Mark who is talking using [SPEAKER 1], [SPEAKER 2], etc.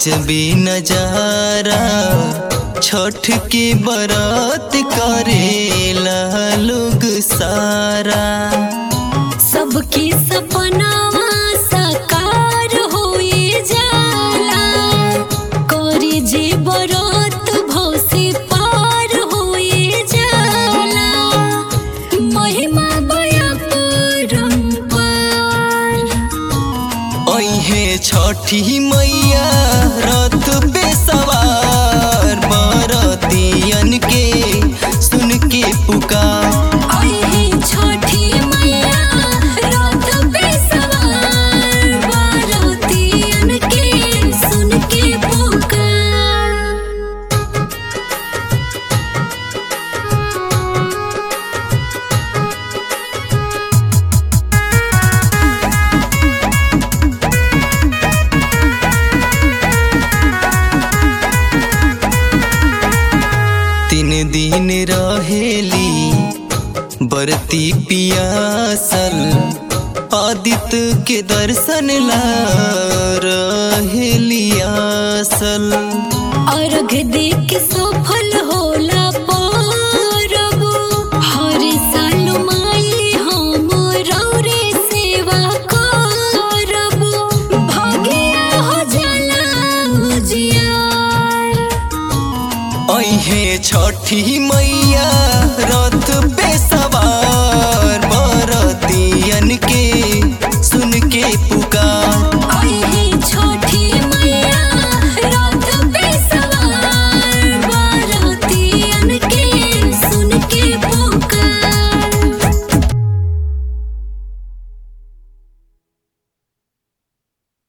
[SPEAKER 1] अजबी नजारा छठ के बरात करेला लोग सारा
[SPEAKER 2] सबके सपनावा साकार होए जाला करे जे बरत भौसे पार होए जाला महिमा बया परम्पार
[SPEAKER 1] अहे छठी मैया रथ पे सवार बरतियन के सुन के पुकार
[SPEAKER 2] आई छठी मैया रथ पे सवार बारातियन के सुन के पुकार
[SPEAKER 1] तीन दिन रहेली बरती पियासल आदित्य के दर्शन ला रहेली आसल
[SPEAKER 2] अर्घ देख सफल होला परब हर साल माई हम रौरे सेवा करब भगिया हो जाला उजियार
[SPEAKER 1] अहे छठी मैया रथ पे सवार बरतियन के